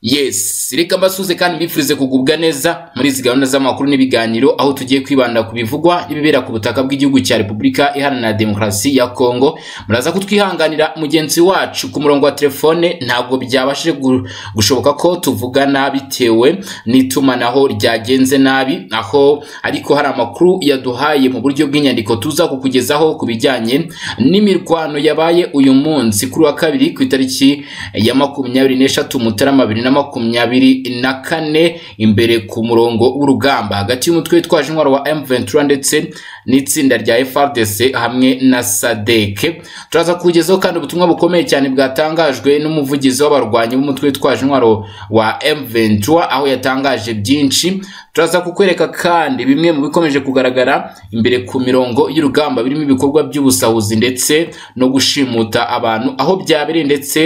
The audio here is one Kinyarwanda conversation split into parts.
Yes, reka mbasuze kandi mbifurize kugubwa neza muri izi gahunda z'amakuru n'ibiganiro aho tugiye kwibanda ku bivugwa n'ibibera ku butaka bw'igihugu cya Repubulika Iharanira Demokarasi ya Kongo. Muraza kutwihanganira mugenzi wacu ku murongo wa telefone ntabwo byabashije gu- gushoboka ko tuvugana bitewe n'itumanaho ryagenze nabi aho ariko hari amakuru yaduhaye mu buryo bw'inyandiko tuza kukugezaho ku bijyanye n'imirwano yabaye uyu munsi kuri wa kabiri ku itariki ya makumyabiri n'eshatu Mutarama bibiri na makumyabiri na kane imbere ku murongo w'urugamba hagati y'umutwe witwaje intwaro wa M23 ndetse n'itsinda rya FRDC hamwe na SADC turaza kugezaho kandi ubutumwa bukomeye cyane bwatangajwe n'umuvugizi w'abarwanyi b'umutwe witwaje intwaro wa M23 aho yatangaje byinshi turaza kukwereka kandi bimwe mu bikomeje kugaragara imbere ku mirongo y'urugamba birimo ibikorwa by'ubusahuzi ndetse no gushimuta abantu aho byabereye ndetse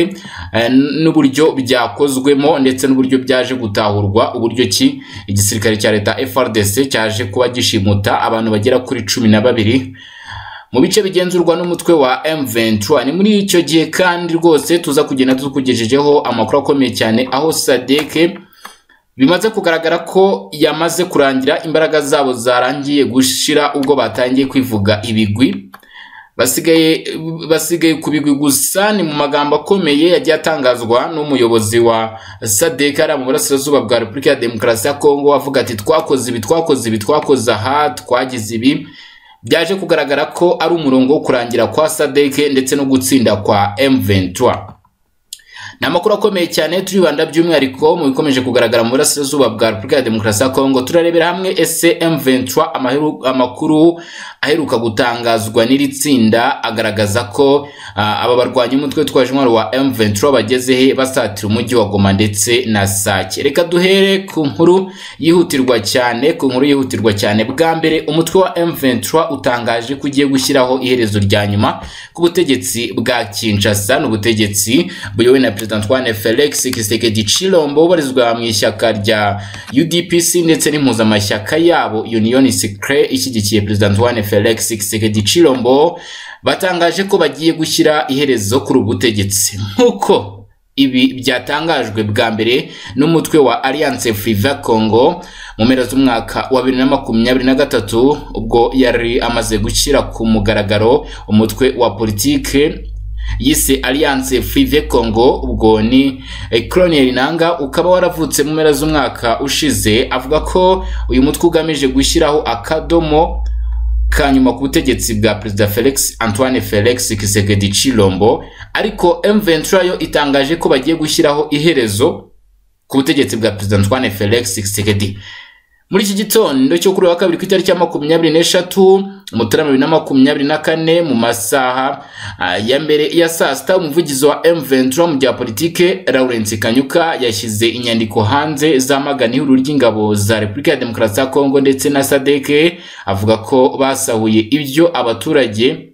eh, n'uburyo byakozwemo ndetse n'uburyo byaje gutahurwa uburyo ki igisirikare cya leta FRDC cyaje kuba gishimuta abantu bagera kuri cumi na babiri mu bice bigenzurwa n'umutwe wa M23 ni muri icyo gihe kandi rwose tuza kugenda tukugejejeho amakuru akomeye cyane aho Sadeke bimaze kugaragara ko yamaze kurangira imbaraga zabo zarangiye gushira ubwo batangiye kwivuga ibigwi basigaye basigaye ku bigwi gusa ni mu magambo akomeye yagiye atangazwa n'umuyobozi wa sadek ari mu burasirazuba bwa repubulika ya demokarasi ya kongo avuga ati twakoze ibi twakoze ibi twakoze aha twagize ibi byaje kugaragara ko ari umurongo wo kurangira kwa sadek ndetse no gutsinda kwa m23 ni amakuru akomeye cyane turibanda by'umwihariko mu bikomeje kugaragara mu burasirazuba bwa repubulika ya demokarasi ya kongo turarebera hamwe ese m23 amaheru- amakuru aheruka gutangazwa n'iri tsinda agaragaza ko ah, aba barwanyi umutwe witwaje intwaro wa m23 bageze he basatira umujyi wa goma ndetse na sake reka duhere ku nkuru yihutirwa cyane ku nkuru yihutirwa cyane bwa mbere umutwe wa m23 utangaje ko ugiye gushyiraho iherezo rya nyuma ku butegetsi bwa kinshasa n'ubutegetsi buyobowe na perezida antoine felix kisekedi chilombo ubarizwa mu ishyaka rya udpc ndetse n'impuzamashyaka yabo union secret ishyigikiye perezida antoine felix kisekedi chilombo batangaje ko bagiye gushyira iherezo kuri ubu butegetsi nk'uko ibi byatangajwe bwa mbere n'umutwe wa Alliance Friva Congo mu mpera z'umwaka wa 2023 ubwo yari amaze gushyira ku mugaragaro umutwe wa politike yise Alliance Frive Congo ubwo ni eh, Colonel Nanga ukaba waravutse mu mpera z'umwaka ushize avuga ko uyu mutwe ugamije gushyiraho akadomo kanyuma ku butegetsi bwa perezida felix antoine felix kisekedi chilombo ariko m23 yo itangaje ko bagiye gushyiraho iherezo ku butegetsi bwa perezida antoine felix kisekedi muri iki gitondo cyo kuri uyu wa kabiri ku itariki ya makumyabiri n'eshatu mutarama bibiri na makumyabiri na kane mu masaha ah, ya mbere ya saa sita umuvugizi wa m23 mu bya politike lawrence kanyuka yashyize inyandiko hanze zamagana ihuriro ry'ingabo za repubulika ya demokarasi ya kongo ndetse na sadeke avuga ko basahuye ibyo abaturage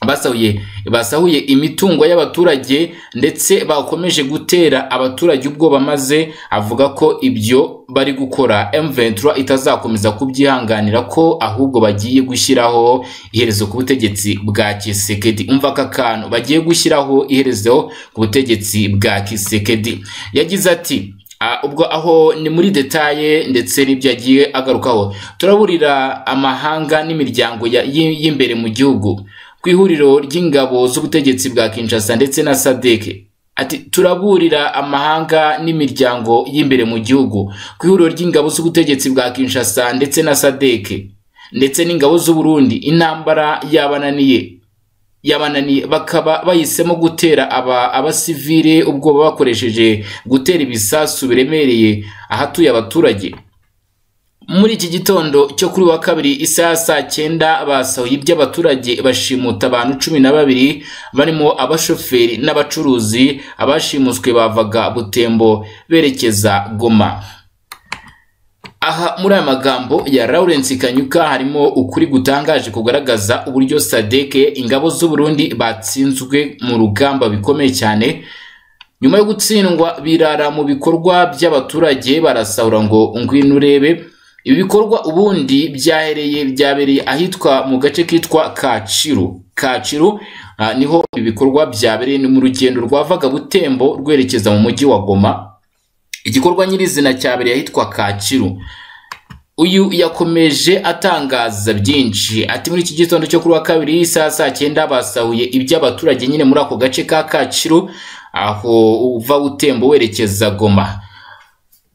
basahuye basahuye imitungo y'abaturage ndetse bakomeje gutera abaturage ubwoba maze avuga ko ibyo bari gukora M23 itazakomeza kubyihanganira ko ahubwo bagiye gushyiraho iherezo ku butegetsi bwa Kisekedi umva aka kantu bagiye gushyiraho iherezo ku butegetsi bwa Kisekedi yagize ati Ah, ubwo aho ni muri detaye ndetse n'ibyo yagiye agarukaho turaburira amahanga n'imiryango ya- y- y'imbere mu gihugu ku ihuriro ry'ingabo z'ubutegetsi bwa Kinshasa ndetse na Sadeke ati turaburira amahanga n'imiryango y'imbere mu gihugu ku ihuriro ry'ingabo z'ubutegetsi bwa Kinshasa ndetse na Sadeke ndetse n'ingabo z'u Burundi intambara yabananiye yabananiye bakaba bahisemo gutera aba abasivile ubwoba bakoresheje gutera ibisasu biremereye ahatuye abaturage muri iki gitondo cyo kuri uyu wa kabiri isaha ya saa cyenda basahuye iby'abaturage bashimuta abantu cumi na babiri barimo abashoferi n'abacuruzi abashimuswe bavaga butembo berekeza goma aha muri aya magambo ya Lawrence Kanyuka harimo ukuri gutangaje kugaragaza uburyo Sadeke ingabo z'u Burundi batsinzwe mu rugamba bikomeye cyane nyuma yo gutsindwa birara mu bikorwa by'abaturage barasahura ngo ngwino urebe ibi bikorwa ubundi byahereye byabereye ahitwa mu gace kitwa Kaciru Kaciru ah, niho ibi bikorwa byabereye ni mu rugendo rwavaga Butembo rwerekeza mu mujyi wa Goma igikorwa nyirizina cyabereye ahitwa Kacyiru uyu yakomeje atangaza byinshi ati muri iki gitondo cyo kuri wa kabiri saa saa cyenda basahuye iby'abaturage nyine muri ako gace ka Kacyiru aho uva utembo werekeza Goma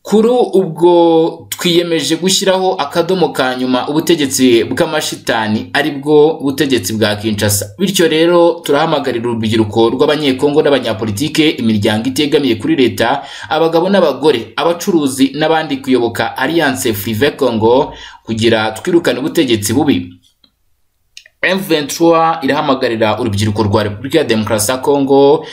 kuri ubwo twiyemeje gushyiraho akadomo ka nyuma ubutegetsi bw'amashitani ari bwo butegetsi bwa Kinshasa bityo rero turahamagarira urubyiruko rw'abanyekongo n'abanyapolitike imiryango itegamiye kuri leta abagabo n'abagore abacuruzi n'abandi kuyoboka Alliance Free Congo kugira twirukane ubutegetsi bubi M23 irahamagarira urubyiruko rwa Repubulika ya Demokarasi ya Congo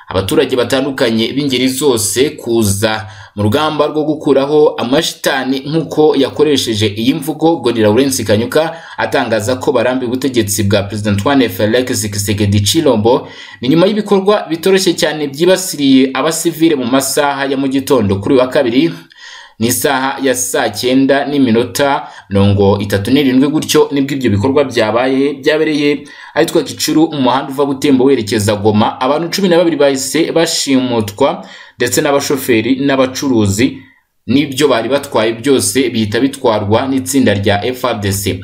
abaturage batandukanye b'ingeri zose kuza mu rugamba rwo gukuraho amashitani nk'uko yakoresheje iyi mvugo Goni Lawrence Kanyuka atangaza ko barambi ubutegetsi bwa President Antoine Felix Tshisekedi Chilombo ni nyuma y'ibikorwa bitoroshye cyane byibasiriye abasivile mu masaha ya mu gitondo kuri uyu wa kabiri ni isaha ya saa cyenda n'iminota mirongo itatu n'irindwi gutyo nibwo ibyo bikorwa byabaye byabereye ahitwa Kicuru mu muhanda uva Butembo werekeza Goma abantu cumi na babiri bahise bashimutwa ndetse n'abashoferi n'abacuruzi n'ibyo bari batwaye byose bihita bitwarwa n'itsinda rya FARDC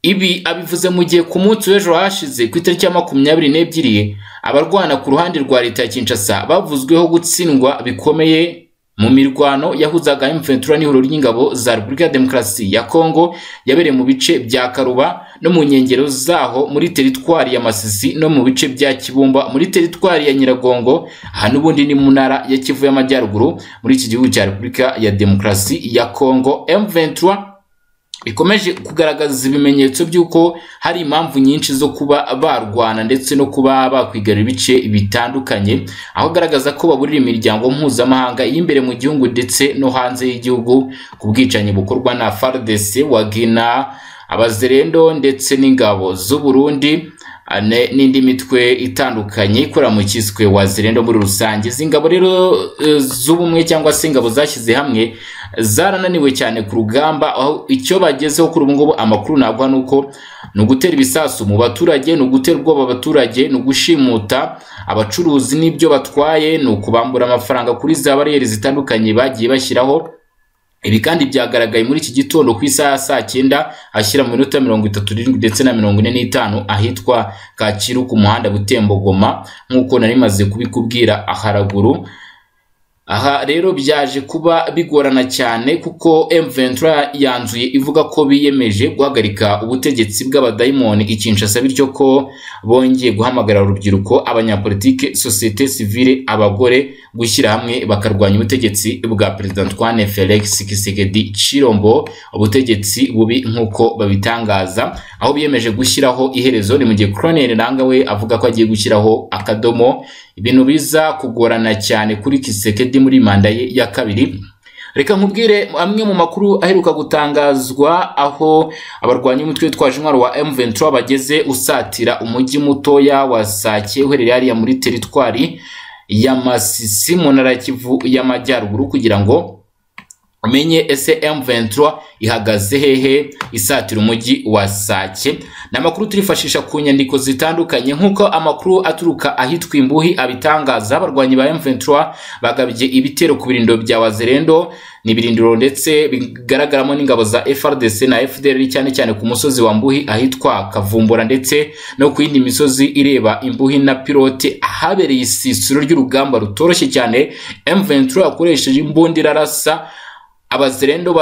ibi abivuze mu gihe ku munsi w'ejo hashize ku itariki ya makumyabiri n'ebyiri abarwana ku ruhande rwa leta ya Kinshasa bavuzweho gutsindwa bikomeye mu mirwano yahuzaga M23 n'ihuriro ry'ingabo za Repubulika ya Demokarasi ya Kongo yabereye mu bice bya Karuba no mu nkengero zaho muri teritwari ya Masisi no mu bice bya Kibumba muri teritwari ya Nyiragongo aha n'ubundi ni mu ntara ya Kivu y'Amajyaruguru muri iki gihugu cya Repubulika ya Demokarasi ya Kongo M23 bikomeje kugaragaza ibimenyetso by'uko hari impamvu nyinshi zo kuba barwana ndetse no kuba bakwigarira ibice bitandukanye aho agaragaza ko baburira imiryango mpuzamahanga y'imbere mu gihugu ndetse no hanze y'igihugu ku bwicanyi bukorwa na FARDC wagina abazerendo ndetse n'ingabo z'u Burundi n'indi mitwe itandukanye ikora mu kiswe wa zirendo muri rusange izi ngabo rero z'ubumwe cyangwa se ingabo zashyize hamwe zarananiwe cyane ku rugamba aho icyo bagezeho kuri ubu ngubu amakuru ntabwo ni uko ni ugutera ibisasu mu baturage ni ugutera ubwoba abaturage ni ugushimuta abacuruzi n'ibyo batwaye ni ukubambura amafaranga kuri za bariyeri zitandukanye bagiye bashyiraho ibi kandi byagaragaye muri iki gitondo ku isaha ya saa cyenda ashyira mu minota mirongo itatu n'irindwi ndetse na mirongo ine n'itanu ahitwa Kacyiru ku muhanda Butembogoma nk'uko nari maze kubikubwira haraguru aha rero byaje kuba bigorana cyane kuko M23 yanzuye ivuga ko biyemeje guhagarika ubutegetsi bw'abadayimoni ikinshasa bityo ko bongeye guhamagara urubyiruko abanyapolitike societe civile abagore gushyira hamwe bakarwanya ubutegetsi bwa Perezida Antoine Felix Tshisekedi Chilombo ubutegetsi bubi nk'uko babitangaza aho biyemeje gushyiraho iherezo ni mu gihe Colonel Nangawe avuga ko agiye gushyiraho akadomo ibintu biza kugorana cyane kuri Tshisekedi muri manda ye ya kabiri reka nkubwire amwe mu makuru aheruka gutangazwa aho abarwanya umutwe witwaje intwaro wa M23 bageze usatira umujyi mutoya wa Sake uherereye hariya muri teritwari ya Masisi mu ntara ya Kivu y'Amajyaruguru kugira ngo umenye ese M23 ihagaze hehe isatira umujyi wa Sake ni amakuru turifashisha ku nyandiko zitandukanye nk'uko amakuru aturuka ahitwa imbuhi abitangaza abarwanyi ba M23 bagabye ibitero ku birindiro bya Wazerendo ni ibirindiro ndetse bigaragaramo n'ingabo za FRDC na FDL cyane cyane ku musozi wa Mbuhi ahitwa Kavumbura ndetse no ku yindi misozi ireba Imbuhi na Pilote ahabereye isisiro ry'urugamba rutoroshye cyane M23 yakoresheje imbundira rasa abazerendo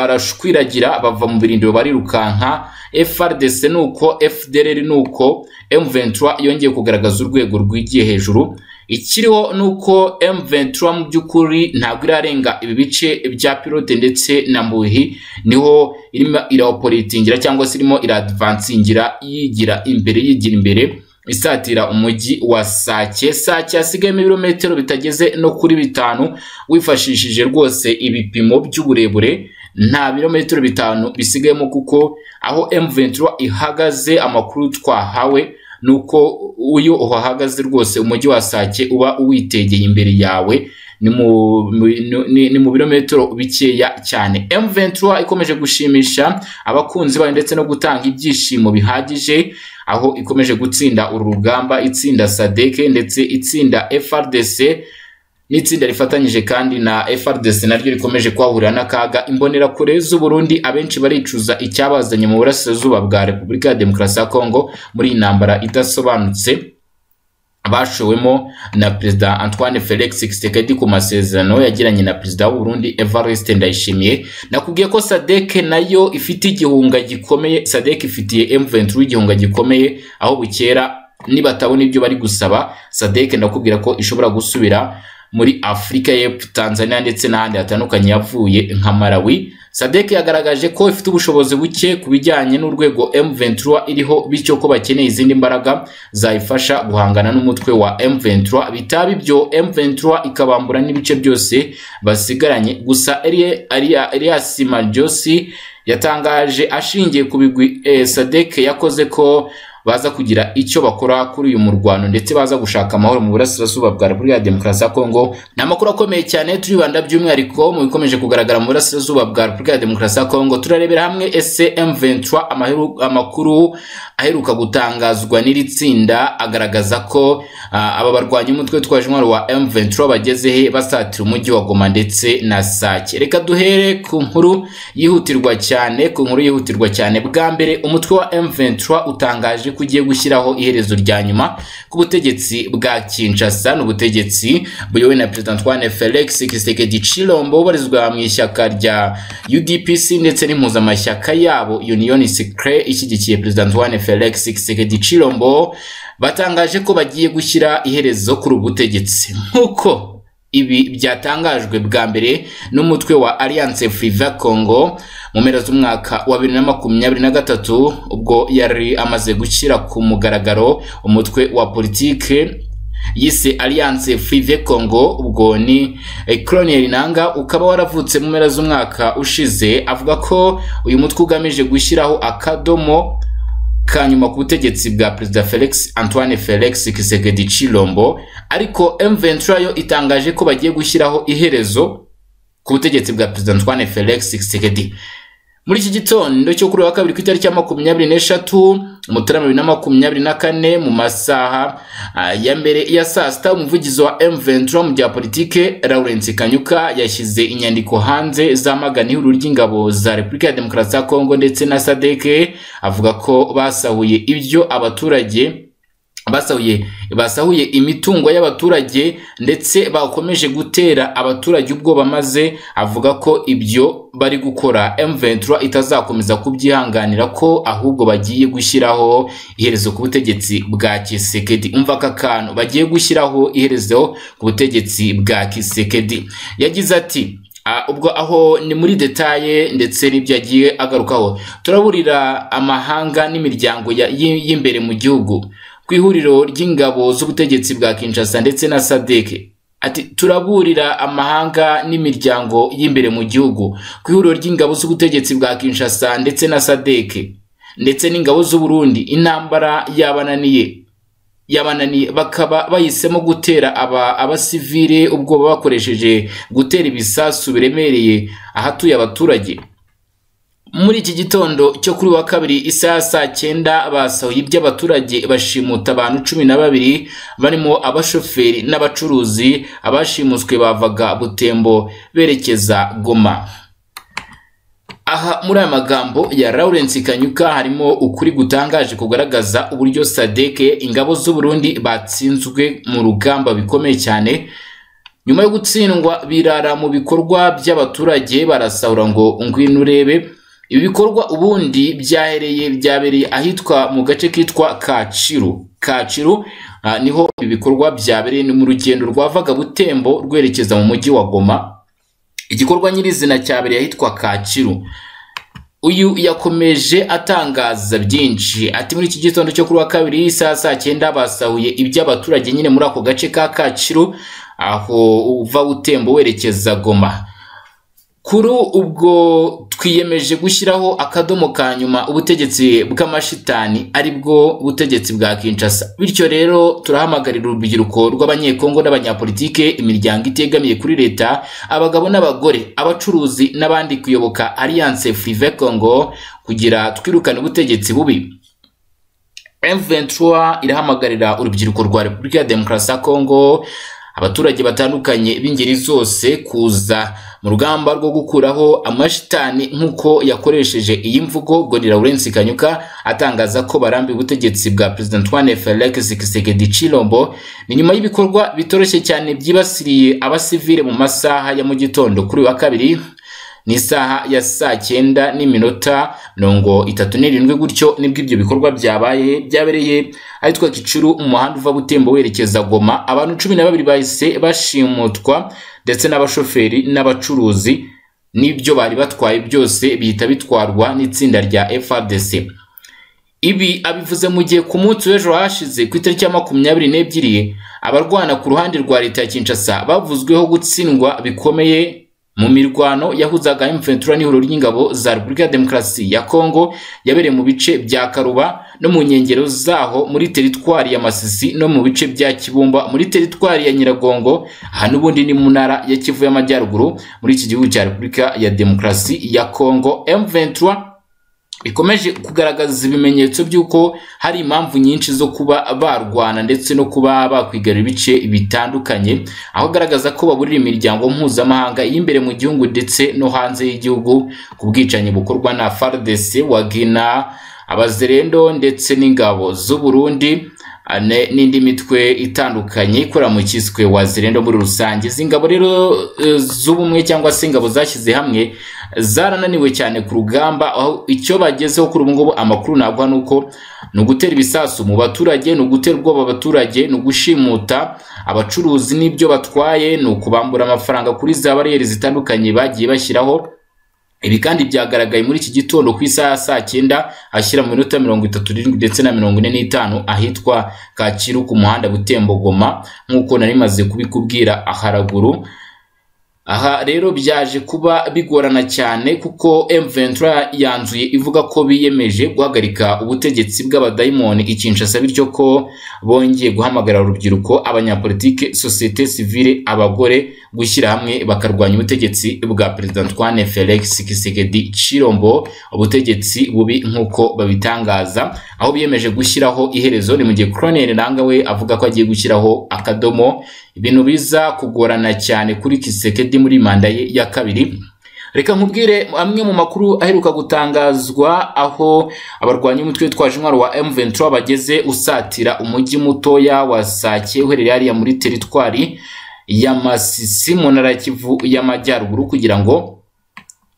barashwiragira bava mu birindiro barirukanka FRDC nuko FDLR nuko M23 yongeye kugaragaza urwego rwigiye hejuru ikiriho nuko M23 mu by'ukuri ntabwo irarenga ibi bice bya pilote ndetse na mbuhi niho irimo iraoporitingira cyangwa se irimo iradvansingira yigira imbere yigira imbere isatira umujyi wa Sake Sake hasigayemo ibirometero bitageze no kuri bitanu wifashishije rwose ibipimo by'uburebure nta birometero bitanu bisigayemo kuko aho M23 ihagaze amakuru twahawe nuko uyu uhahagaze rwose umujyi wa Sake uba uwitegeye imbere yawe ni mu birometero bikeya cyane M23 ikomeje gushimisha abakunzi bayo ndetse no gutanga ibyishimo bihagije aho ikomeje gutsinda uru rugamba itsinda sadeke ndetse itsinda FRDC n'itsinda rifatanyije kandi na FRDC naryo rikomeje kwahurira n'akaga imbonerakure z'u Burundi abenshi baricuza icyabazanye mu burasirazuba bwa Repubulika ya Demokarasi ya Kongo muri iyi ntambara idasobanutse bashowemo na Perezida Antoine Felix Tshisekedi ku masezerano yagiranye na Perezida w'u Burundi Evariste Ndayishimiye nakubwiye ko SADC nayo ifite igihunga gikomeye SADC ifitiye M23 igihunga gikomeye aho bukera nibatabona ibyo bari gusaba SADC ndakubwira ko ishobora gusubira muri Afurika y'Epfo, Tanzania ndetse n'ahandi hatandukanye yavuye nka Malawi. SADC yagaragaje ko ifite ubushobozi buke ku bijyanye n'urwego M23 iriho bityo ko bakeneye izindi mbaraga zayifasha guhangana n'umutwe wa M23 bitaba ibyo M23 ikabambura n'ibice byose basigaranye gusa Elias Marjosi yatangaje ashingiye ku bigwi eh, SADC yakoze ko baza kugira icyo bakora kuri uyu murwano ndetse baza gushaka amahoro mu burasirazuba bwa Repubulika ya Demokarasi ya Kongo ni amakuru akomeye cyane turibanda by'umwihariko mu bikomeje kugaragara mu burasirazuba bwa Repubulika ya Demokarasi ya Kongo turarebera hamwe ese M23 amakuru aheruka gutangazwa n'iri tsinda agaragaza ko uh, aba barwanya umutwe witwaje intwaro wa M23 bageze he basatira umujyi wa Goma ndetse na Sake reka duhere ku nkuru yihutirwa cyane ku nkuru yihutirwa cyane bwa mbere umutwe wa M23 utangaje ko ugiye gushyiraho iherezo rya nyuma ku butegetsi bwa Kinshasa n'ubutegetsi buyobowe na President Antoine Felix Tshisekedi Tshilombo ubarizwa mu ishyaka rya UDPC ndetse n'impuzamashyaka yabo Union Sacrée ishyigikiye President Antoine Felix Tshisekedi Tshilombo batangaje ko bagiye gushyira iherezo kuri ubu butegetsi nk'uko ibi byatangajwe bwa mbere n'umutwe wa Alliance Friva Congo mu mpera z'umwaka wa bibiri na makumyabiri na gatatu ubwo yari amaze gushyira ku mugaragaro umutwe wa politike yise Alliance Frive Congo ubwo ni Colonel Nanga ukaba waravutse mu mpera z'umwaka ushize avuga ko uyu mutwe ugamije gushyiraho akadomo kanyuma ku butegetsi bwa Perezida Felix Antoine Felix Tshisekedi Tshilombo ariko M23 yo itangaje ko bagiye gushyiraho iherezo ku butegetsi bwa Perezida Antoine Felix Tshisekedi muri iki gitondo cyo kuri wa kabiri ku itariki ya makumyabiri n'eshatu mutarama bibiri na makumyabiri na kane mu masaha ya mbere ya saa sita umuvugizi wa M23 mu bya politike Lawrence Kanyuka yashyize inyandiko hanze zamagana ihuriro ry'ingabo za Repubulika ya Demokarasi ya Kongo ndetse na SADC avuga ko basahuye ibyo abaturage basahuye basahuye imitungo y'abaturage ndetse bakomeje gutera abaturage ubwoba maze avuga ko ibyo bari gukora M23 itazakomeza kubyihanganira ko ahubwo bagiye gushyiraho iherezo ku butegetsi bwa Kisekedi umva aka kantu bagiye gushyiraho iherezo ku butegetsi bwa Kisekedi yagize ati ubwo aho ni muri detaye ndetse n'ibyo yagiye agarukaho turaburira amahanga n'imiryango y'imbere mu gihugu ku ihuriro ry'ingabo z'ubutegetsi bwa Kinshasa ndetse na SADC ati turaburira amahanga n'imiryango y'imbere mu gihugu ku ihuriro ry'ingabo z'ubutegetsi bwa Kinshasa ndetse na SADC ndetse n'ingabo z'u Burundi intambara yabananiye yabananiye bakaba bahisemo gutera aba abasivile ubwoba bakoresheje gutera ibisasu biremereye ahatuye abaturage muri iki gitondo cyo kuri wa kabiri isaha saa cyenda basahuye iby'abaturage bashimuta abantu cumi na babiri barimo abashoferi n'abacuruzi abashimuswe bavaga butembo berekeza goma aha muri aya magambo ya Lawrence Kanyuka harimo ukuri gutangaje kugaragaza uburyo SADC ingabo z'u Burundi batsinzwe mu rugamba bikomeye cyane nyuma yo gutsindwa birara mu bikorwa by'abaturage barasahura ngo ngwino urebe ibi bikorwa ubundi byahereye byabereye ahitwa mu gace kitwa Kaciru Kaciru uh, niho ibi bikorwa byabereye mu rugendo rwavaga Butembo rwerekeza mu mujyi wa Goma igikorwa nyirizina cyabereye ahitwa Kakiru uyu yakomeje atangaza byinshi ati muri iki gitondo cyo kuri wa kabiri saa saa cyenda basahuye iby'abaturage nyine muri ako gace ka Kakiru aho uva utembo werekeza Goma kuri ubwo twiyemeje gushyiraho akadomo ka nyuma ubutegetsi bw'amashitani ari bwo butegetsi bwa Kinshasa bityo rero turahamagarira urubyiruko rw'abanyekongo n'abanyapolitike imiryango itegamiye kuri leta abagabo n'abagore abacuruzi n'abandi kuyoboka Alliance Frive Congo kugira twirukane ubutegetsi bubi M23 irahamagarira urubyiruko rwa Repubulika ya Demokarasi ya Kongo abaturage batandukanye b'ingeri zose kuza mu rugamba rwo gukuraho amashitani nk'uko yakoresheje iyi mvugo Goni Lawrence Kanyuka atangaza ko barambiwe ubutegetsi bwa President Antoine Felix Tshisekedi Tshilombo ni nyuma y'ibikorwa bitoroshye cyane byibasiriye abasivile mu masaha ya mu gitondo kuri uyu wa kabiri ni isaha ya saa cyenda n'iminota mirongo itatu n'irindwi gutyo nibwo ibyo bikorwa byabaye byabereye ahitwa Gicuru mu muhanda uva Butembo werekeza Goma abantu cumi na babiri bahise bashimutwa ndetse n'abashoferi n'abacuruzi n'ibyo bari batwaye byose bihita bitwarwa n'itsinda rya FARDC ibi abivuze mu gihe ku munsi w'ejo hashize ku itariki ya makumyabiri n'ebyiri abarwana ku ruhande rwa leta ya Kinshasa bavuzweho gutsindwa bikomeye mu mirwano yahuzaga M23 n'ihuriro ry'ingabo za Repubulika ya Demokarasi ya Kongo yabereye mu bice bya Karuba no mu nkengero zaho muri teritwari ya Masisi no mu bice bya Kibumba muri teritwari ya Nyiragongo aha n'ubundi ni mu ntara ya Kivu y'Amajyaruguru muri iki gihugu cya Repubulika ya Demokarasi ya Kongo M23 bikomeje kugaragaza ibimenyetso by'uko hari impamvu nyinshi zo kuba barwana ndetse no kuba bakwigarura ibice bitandukanye aho agaragaza ko baburira imiryango mpuzamahanga y'imbere mu gihugu ndetse no hanze y'igihugu ku bwicanyi bukorwa na FARDC wa Gina abazerendo ndetse n'ingabo z'u Burundi n'indi mitwe itandukanye ikora mu kiswe wa zirendo muri rusange izi ngabo rero z'ubumwe cyangwa se ingabo zashyize hamwe zarananiwe cyane ku rugamba aho icyo bagezeho kuri ubu ngubu amakuru ntabwo ni uko ni ugutera ibisasu mu baturage ni ugutera ubwoba abaturage ni ugushimuta abacuruzi n'ibyo batwaye ni ukubambura amafaranga kuri za bariyeri zitandukanye bagiye bashyiraho ibi kandi byagaragaye muri iki gitondo ku isaha ya saa cyenda ashyira mu minota mirongo itatu n'irindwi ndetse na mirongo ine n'itanu ahitwa Kacyiru ku muhanda Butembogoma nk'uko nari maze kubikubwira haraguru aha rero byaje kuba bigorana cyane kuko M23 yanzuye ivuga ko biyemeje guhagarika ubutegetsi bw'abadayimoni ikinshasa bityo ko bongeye guhamagara urubyiruko abanyapolitike societe civile abagore gushyira hamwe bakarwanya ubutegetsi bwa Perezida Antoine Felix Tshisekedi Tshilombo ubutegetsi bubi nk'uko babitangaza aho biyemeje gushyiraho iherezo ni mu gihe Colonel Nangawe avuga ko agiye gushyiraho akadomo ibintu biza kugorana cyane kuri Tshisekedi muri manda ye ya kabiri reka nkubwire amwe mu makuru aheruka gutangazwa aho abarwanya umutwe witwaje intwaro wa M23 bageze usatira umujyi mutoya wa Sake uherereye hariya muri teritwari ya Masisi mu ntara ya Kivu y'Amajyaruguru kugira ngo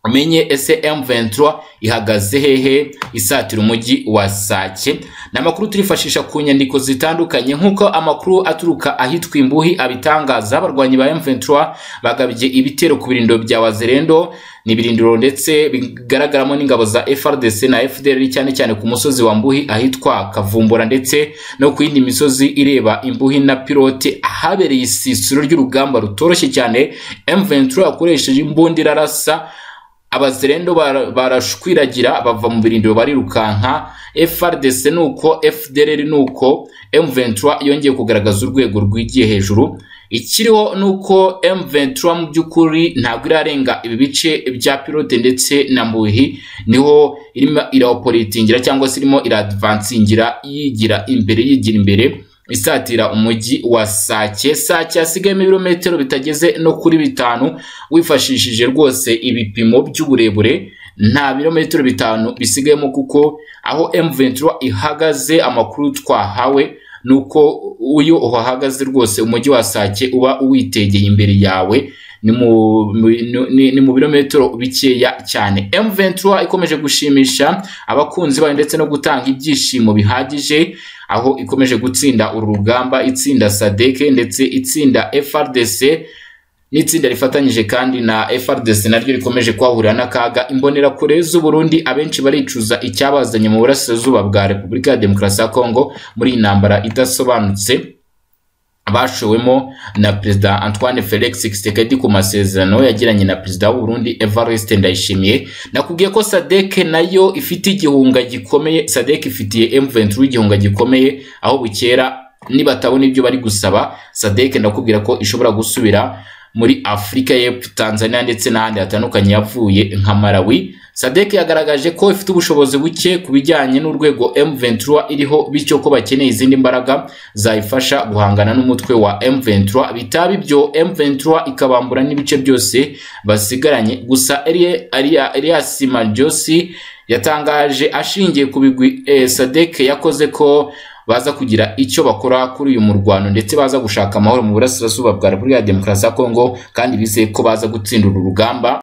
umenye ese M23 ihagaze hehe isatira umujyi wa Sake ni amakuru turifashisha ku nyandiko zitandukanye nk'uko amakuru aturuka ahitwa imbuhi abitangaza abarwanyi ba M23 bagabye ibitero ku birindiro bya Wazerendo ni ibirindiro ndetse bigaragaramo n'ingabo za FRDC na FDL cyane cyane ku musozi wa Mbuhi ahitwa Kavumbura ndetse no ku yindi misozi ireba Imbuhi na Pilote ahabereye isisiro ry'urugamba rutoroshye cyane M23 yakoresheje imbundira rasa abazerendo barashwiragira bava mu birindiro barirukanka FRDC nuko FDLR nuko M23 yongeye kugaragaza urwego rwigiye hejuru ikiriho nuko M23 mu by'ukuri ntabwo irarenga ibi bice bya pilote ndetse na Mbuhi niho irimo iraoporitingira cyangwa se irimo iradvancingira yigira imbere yigira imbere isatira umujyi wa Sake Sake hasigayemo ibirometero bitageze no kuri bitanu wifashishije rwose ibipimo by'uburebure nta birometero bitanu bisigayemo kuko aho M23 ihagaze amakuru twahawe nuko uyu uhagaze rwose umujyi wa Sake uba uwitegeye imbere yawe ni mu birometero bikeya cyane M23 ikomeje gushimisha abakunzi bayo ndetse no gutanga ibyishimo bihagije aho ikomeje gutsinda uru rugamba itsinda sadeke ndetse itsinda FRDC n'itsinda rifatanyije kandi na FRDC naryo rikomeje kwahurira n'akaga imbonerakure z'u Burundi abenshi baricuza icyabazanye mu burasirazuba bwa Repubulika ya Demokarasi ya Kongo muri intambara idasobanutse bashowemo na perezida Antoine Felix Tshisekedi ku masezerano yagiranye na perezida w'u Burundi Evariste Ndayishimiye nakubwiye ko SADC nayo ifite igihunga gikomeye SADC ifitiye M23 igihunga gikomeye aho bukera nibatabona ibyo bari gusaba SADC ndakubwira ko ishobora gusubira muri Afurika y'Epfo Tanzania ndetse n'ahandi hatandukanye yavuye nka Malawi Sadek yagaragaje ko ifite ubushobozi buke ku bijyanye n'urwego M23 iriho bityo ko bakeneye izindi mbaraga zayifasha guhangana n'umutwe wa M23 bitaba ibyo M23 ikabambura n'ibice byose basigaranye gusa Elias Marjosi yatangaje ashingiye ku bigwi eh, Sadek yakoze ko baza kugira icyo bakora kuri uyu murwano ndetse baza gushaka amahoro mu burasirazuba bwa Repubulika ya Demokarasi ya Kongo kandi bizeye ko baza gutsindura urugamba